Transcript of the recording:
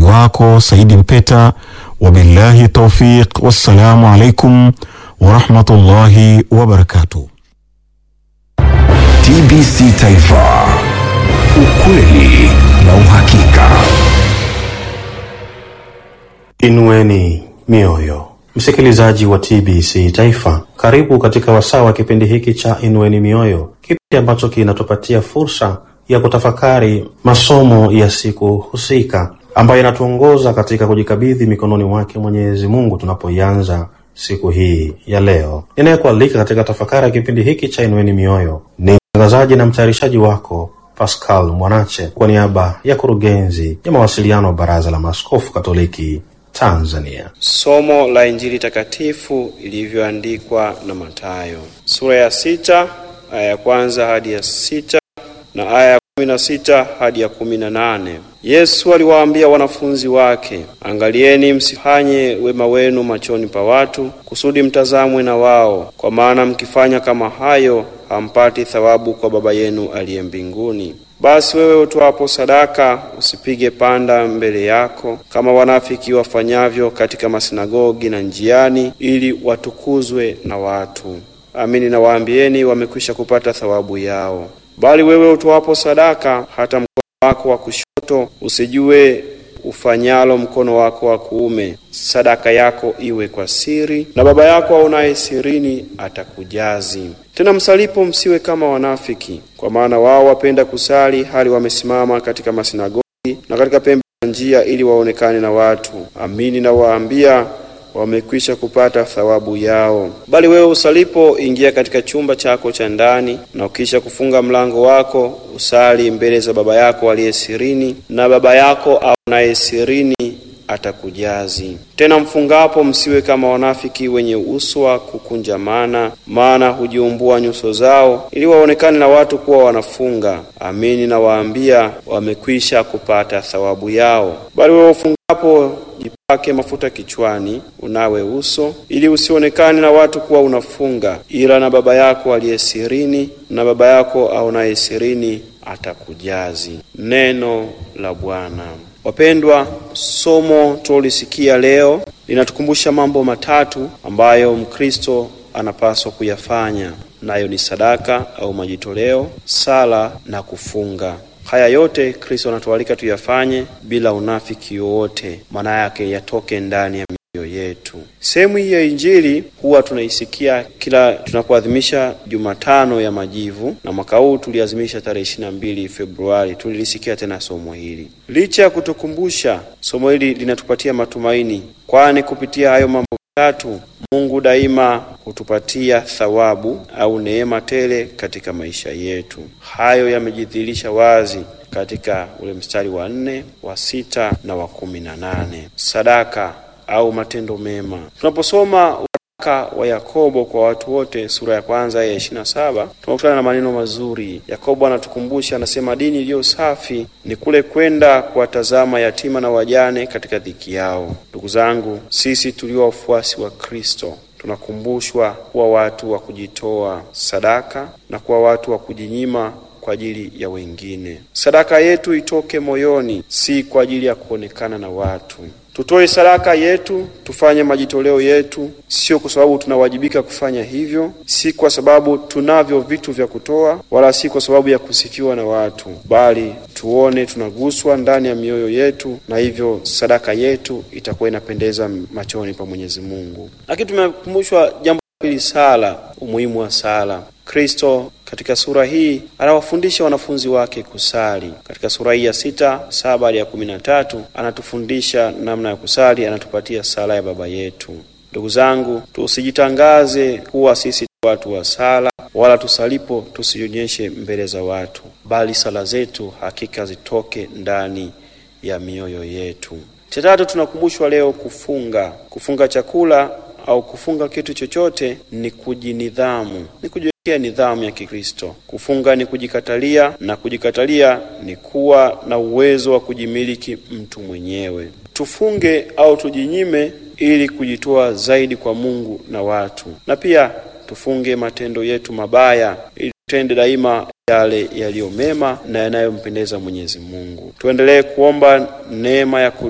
mtangazaji wako Saidi Mpeta. Wabillahi taufiq, wassalamu alaikum warahmatullahi wabarakatuh. TBC Taifa, ukweli na uhakika. Inueni mioyo, msikilizaji wa TBC Taifa, karibu katika wasaa wa kipindi hiki cha Inueni Mioyo, kipindi ambacho kinatupatia fursa ya kutafakari masomo ya siku husika ambayo inatuongoza katika kujikabidhi mikononi mwake Mwenyezi Mungu tunapoianza siku hii ya leo. Ninayekualika katika tafakari ya kipindi hiki cha Inueni Mioyo ni mtangazaji na mtayarishaji wako Pascal Mwanache kwa niaba ya kurugenzi ya mawasiliano wa Baraza la Maaskofu Katoliki Tanzania. Somo la Injili takatifu ilivyoandikwa na Mathayo sura ya sita aya ya kwanza hadi ya sita na aya ya kumi na sita hadi ya kumi na nane. Yesu aliwaambia wanafunzi wake, angalieni msifanye wema wenu machoni pa watu, kusudi mtazamwe na wao, kwa maana mkifanya kama hayo hampati thawabu kwa Baba yenu aliye mbinguni. Basi wewe utoapo sadaka usipige panda mbele yako kama wanafiki wafanyavyo katika masinagogi na njiani, ili watukuzwe na watu. Amini nawaambieni, wamekwisha kupata thawabu yao. Bali wewe utoapo sadaka, hata mkono wako wa kushoto usijue ufanyalo mkono wako wa kuume. Sadaka yako iwe kwa siri, na Baba yako aonaye sirini atakujazi. Tena msalipo, msiwe kama wanafiki, kwa maana wao wapenda kusali hali wamesimama katika masinagogi na katika pembe za njia, ili waonekane na watu. Amini nawaambia wamekwisha kupata thawabu yao. Bali wewe usalipo, ingia katika chumba chako cha ndani, na ukisha kufunga mlango wako, usali mbele za Baba yako aliye sirini, na Baba yako aonaye sirini atakujazi. Tena mfungapo, msiwe kama wanafiki wenye uso wa kukunjamana, maana hujiumbua nyuso zao, ili waonekane na watu kuwa wanafunga. Amini nawaambia, wamekwisha kupata thawabu yao. Bali wewe ufungapo jipake mafuta kichwani, unawe uso, ili usionekane na watu kuwa unafunga, ila na Baba yako aliye sirini, na Baba yako aonaye sirini atakujazi. Neno la Bwana. Wapendwa, somo tulolisikia leo linatukumbusha mambo matatu ambayo Mkristo anapaswa kuyafanya, nayo ni sadaka au majitoleo, sala na kufunga. Haya yote Kristo anatualika tuyafanye bila unafiki wowote, maana yake yatoke ndani ya mioyo yetu. Sehemu hii ya Injili huwa tunaisikia kila tunapoadhimisha Jumatano ya Majivu, na mwaka huu tuliazimisha tarehe ishirini na mbili Februari. Tulilisikia tena somo hili. Licha ya kutukumbusha, somo hili linatupatia matumaini, kwani kupitia hayo mambo tatu Mungu daima hutupatia thawabu au neema tele katika maisha yetu. Hayo yamejidhihirisha wazi katika ule mstari wa nne, wa sita na wa kumi na nane. Sadaka au matendo mema. Tunaposoma waraka wa Yakobo kwa watu wote sura ya kwanza ya ishirini na saba tunakutana na maneno mazuri. Yakobo anatukumbusha, anasema, dini iliyo safi ni kule kwenda kuwatazama yatima na wajane katika dhiki yao. Ndugu zangu, sisi tulio wafuasi wa Kristo tunakumbushwa kuwa watu wa kujitoa sadaka na kuwa watu wa kujinyima kwa ajili ya wengine. Sadaka yetu itoke moyoni, si kwa ajili ya kuonekana na watu. Tutoe sadaka yetu, tufanye majitoleo yetu, sio kwa sababu tunawajibika kufanya hivyo, si kwa sababu tunavyo vitu vya kutoa, wala si kwa sababu ya kusifiwa na watu, bali tuone tunaguswa ndani ya mioyo yetu, na hivyo sadaka yetu itakuwa inapendeza machoni pa Mwenyezi Mungu. Lakini tumekumbushwa jambo la pili, sala, umuhimu wa sala. Kristo katika sura hii anawafundisha wanafunzi wake kusali. Katika sura hii ya sita saba hadi ya kumi na tatu anatufundisha namna ya kusali, anatupatia sala ya Baba yetu. Ndugu zangu, tusijitangaze kuwa sisi watu wa sala, wala tusalipo tusionyeshe mbele za watu, bali sala zetu hakika zitoke ndani ya mioyo yetu. Cha tatu, tunakumbushwa leo kufunga. Kufunga chakula au kufunga kitu chochote ni kujinidhamu, ni kujiwekea nidhamu ya Kikristo. Kufunga ni kujikatalia, na kujikatalia ni kuwa na uwezo wa kujimiliki mtu mwenyewe. Tufunge au tujinyime ili kujitoa zaidi kwa Mungu na watu, na pia tufunge matendo yetu mabaya ili tutende daima yale yaliyo mema na yanayompendeza Mwenyezi Mungu. Tuendelee kuomba neema ya